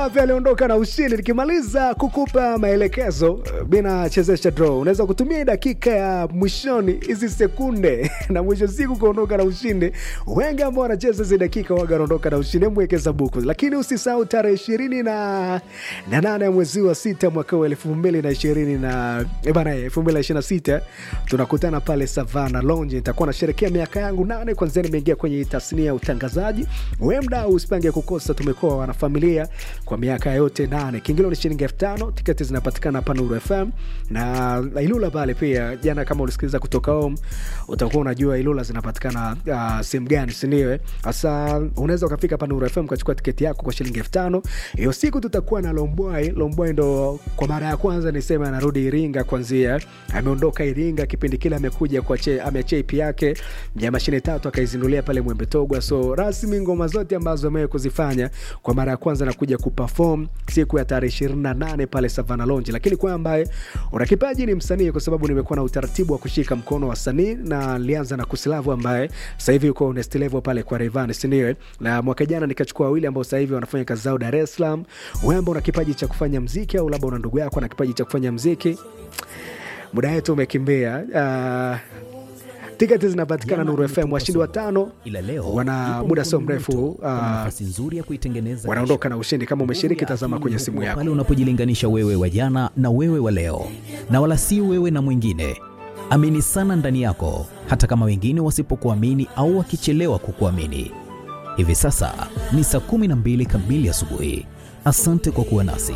Safi aliondoka na ushindi. Nikimaliza kukupa maelekezo, bina chezesha draw, unaweza kutumia dakika ya mwishoni hizi sekunde na mwisho siku kuondoka na ushindi. Wengi ambao wanacheza hizi dakika waga wanaondoka na ushindi, mwekeza buku, lakini usisahau tarehe ishirini na na nane ya mwezi wa sita mwaka wa elfu mbili na ishirini na eh bana, elfu mbili na ishirini na sita tunakutana pale Savana Lounge. Nitakuwa nasherekea miaka yangu nane kwanzia nimeingia kwenye tasnia ya utangazaji. We mdau, usipange kukosa. Tumekuwa wanafamilia kwa miaka yote nane. Kiingilio ni shilingi elfu tano. Tiketi zinapatikana hapa Nuru FM na Ilula pale pia. Jana kama ulisikiliza kutoka home, utakuwa unajua Ilula zinapatikana uh, sehemu gani, sindio? Sasa unaweza ukafika hapa Nuru FM ukachukua tiketi yako kwa shilingi elfu tano. Hiyo siku tutakuwa na Lombwai. Lombwai ndo kwa mara ya kwanza niseme anarudi Iringa, kwanzia ameondoka Iringa kipindi kile amekuja kwa che, ameachia EP yake ya mashine tatu akaizindulia pale Mwembe Togwa. So rasmi ngoma zote ambazo amewahi kuzifanya kwa mara ya kwanza nakuja kuperform siku ya tarehe 28 pale Savana Lounge. Lakini kwa ambaye una kipaji ni msanii, kwa sababu nimekuwa na utaratibu wa kushika mkono wasanii na nilianza na Kusilavu ambaye sasa hivi yuko next level pale kwa Rayvanny, si ndio? Na mwaka jana nikachukua wawili ambao sasa hivi wanafanya kazi zao Dar es Salaam. Wewe ambao una kipaji cha kufanya mziki au labda una ndugu yako ana kipaji cha kufanya mziki, muda wetu umekimbia. Uh, tiketi zinapatikana Nuru FM. Washindi watano ila leo wana yupo muda sio mkono mrefu mmoto, uh, wana nafasi nzuri ya kuitengeneza wanaondoka na ushindi. Kama umeshiriki, tazama kwenye simu yako. pale unapojilinganisha wewe wa jana na wewe wa leo, na wala si wewe na mwingine. Amini sana ndani yako, hata kama wengine wasipokuamini au wakichelewa kukuamini. Hivi sasa ni saa 12 kamili asubuhi. Asante kwa kuwa nasi.